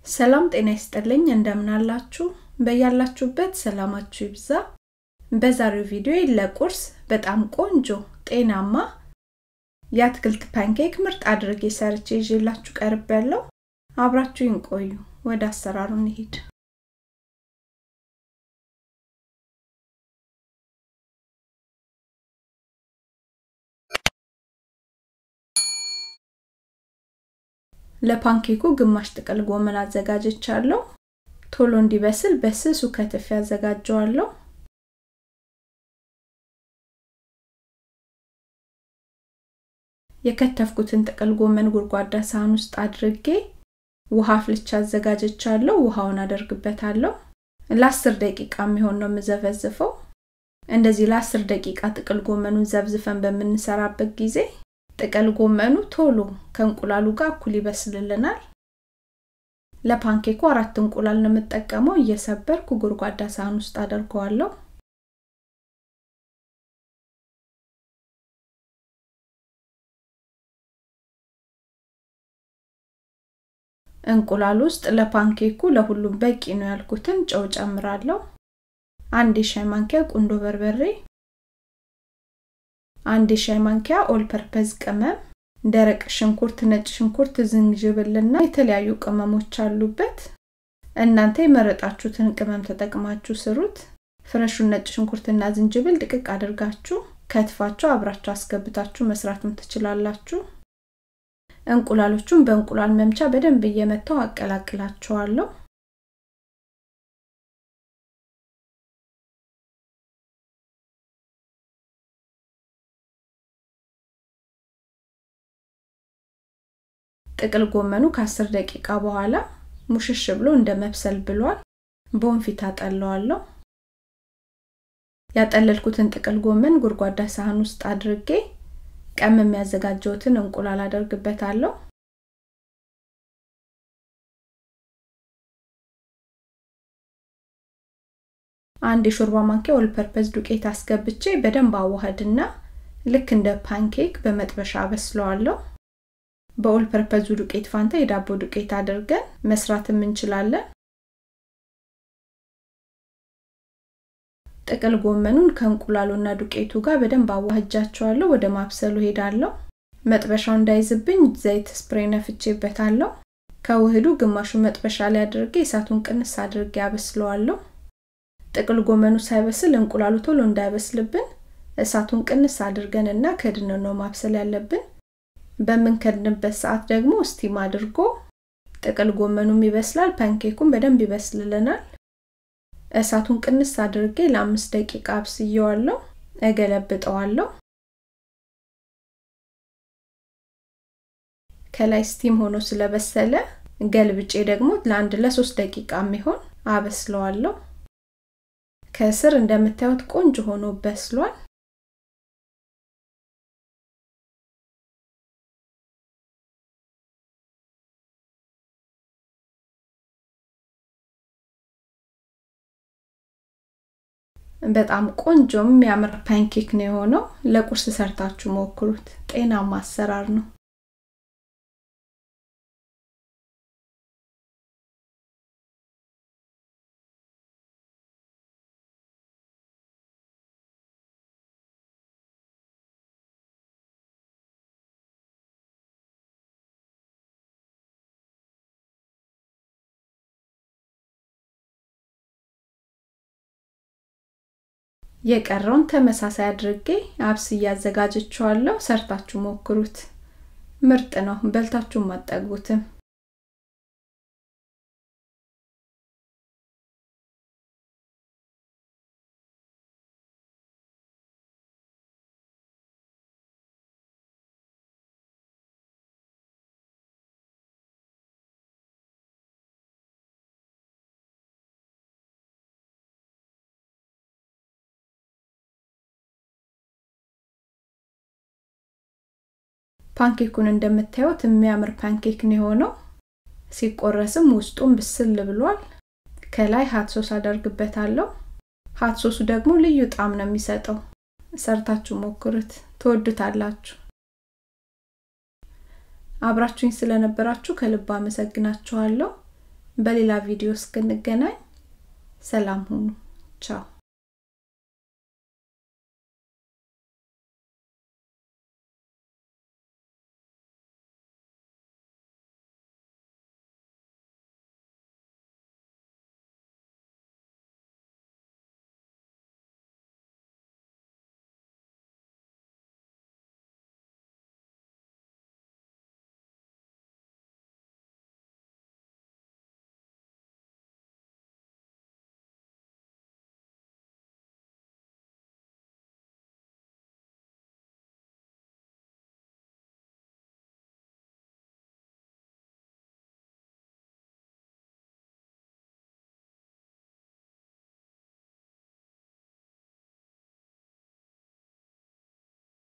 ሰላም ጤና ይስጥልኝ እንደምናላችሁ በያላችሁበት ሰላማችሁ ይብዛ በዛሬው ቪዲዮ ለቁርስ በጣም ቆንጆ ጤናማ የአትክልት ፓንኬክ ምርጥ አድርጌ ሰርቼ ይዤላችሁ ቀርብ ያለው አብራችሁን ቆዩ ወደ አሰራሩ እንሂድ ለፓንኬኩ ግማሽ ጥቅል ጎመን አዘጋጅቻለሁ ቶሎ እንዲበስል በስሱ ከትፍ ያዘጋጀዋለሁ የከተፍኩትን ጥቅል ጎመን ጎድጓዳ ሳህን ውስጥ አድርጌ ውሃ ፍልቻ አዘጋጅቻለሁ ውሃውን አደርግበታለሁ ለአስር ደቂቃ የሚሆን ነው የምዘፈዝፈው እንደዚህ ለአስር ደቂቃ ጥቅል ጎመኑን ዘብዝፈን በምንሰራበት ጊዜ ጥቅል ጎመኑ ቶሎ ከእንቁላሉ ጋር እኩል ይበስልልናል ለፓንኬኩ አራት እንቁላል ነው የምጠቀመው እየሰበርኩ ጎድጓዳ ሳህን ውስጥ አደርገዋለሁ እንቁላል ውስጥ ለፓንኬኩ ለሁሉም በቂ ነው ያልኩትን ጨው ጨምራለሁ አንድ የሻይ ማንኪያ ቁንዶ በርበሬ አንድ የሻይ ማንኪያ ኦል ፐርፐዝ ቅመም ደረቅ ሽንኩርት ነጭ ሽንኩርት ዝንጅብልና የተለያዩ ቅመሞች አሉበት እናንተ የመረጣችሁትን ቅመም ተጠቅማችሁ ስሩት ፍረሹን ነጭ ሽንኩርትና ዝንጅብል ድቅቅ አድርጋችሁ ከትፋችሁ አብራችሁ አስገብታችሁ መስራትም ትችላላችሁ እንቁላሎቹን በእንቁላል መምቻ በደንብ እየመታው አቀላቅላቸዋለሁ ጥቅል ጎመኑ ከ10 ደቂቃ በኋላ ሙሽሽ ብሎ እንደ መብሰል ብሏል በወንፊት አጠለዋለሁ ያጠለልኩትን ጥቅል ጎመን ጎድጓዳ ሳህን ውስጥ አድርጌ ቀም የሚያዘጋጀውትን እንቁላል አደርግበታለሁ አንድ የሾርባ ማንኪያ ኦል ፐርፐዝ ዱቄት አስገብቼ በደንብ አዋህድና ልክ እንደ ፓንኬክ በመጥበሻ አበስለዋለሁ በኦል ፐርፐዙ ዱቄት ፋንታ የዳቦ ዱቄት አድርገን መስራትም እንችላለን ጥቅል ጎመኑን ከእንቁላሉና ዱቄቱ ጋር በደንብ አዋህጃቸዋለሁ ወደ ማብሰሉ ሄዳለሁ መጥበሻው እንዳይዝብኝ ዘይት ስፕሬ ነፍቼበታለሁ ከውህዱ ግማሹ መጥበሻ ላይ አድርጌ እሳቱን ቅንስ አድርጌ አበስለዋለሁ ጥቅል ጎመኑ ሳይበስል እንቁላሉ ቶሎ እንዳይበስልብን እሳቱን ቅንስ አድርገንና ከድን ነው ማብሰል ያለብን በምንከድንበት ሰዓት ደግሞ ስቲም አድርጎ ጥቅል ጎመኑም ይበስላል ፓንኬኩን በደንብ ይበስልልናል እሳቱን ቅንስ አድርጌ ለአምስት ደቂቃ አብስየዋለሁ እገለብጠዋለሁ ከላይ ስቲም ሆኖ ስለበሰለ ገልብጬ ደግሞ ለአንድ ለሶስት ደቂቃ የሚሆን አበስለዋለሁ ከስር እንደምታዩት ቆንጆ ሆኖ በስሏል በጣም ቆንጆም የሚያምር ፓንኬክ ነው የሆነው ለቁርስ ሰርታችሁ ሞክሩት ጤናማ አሰራር ነው የቀረውን ተመሳሳይ አድርጌ አብስ እያዘጋጀችዋለሁ ሰርታችሁ ሞክሩት ምርጥ ነው በልታችሁም አጠግቡትም ፓንኬኩን እንደምታዩት የሚያምር ፓንኬክ ነው የሆነው ሲቆረስም ውስጡም ብስል ብሏል ከላይ ሀት ሶስ አደርግበታለሁ ሀት ሶሱ ደግሞ ልዩ ጣም ነው የሚሰጠው ሰርታችሁ ሞክሩት ትወዱታላችሁ አብራችሁኝ ስለነበራችሁ ከልብ አመሰግናችኋለሁ በሌላ ቪዲዮ እስክንገናኝ ሰላም ሁኑ ቻው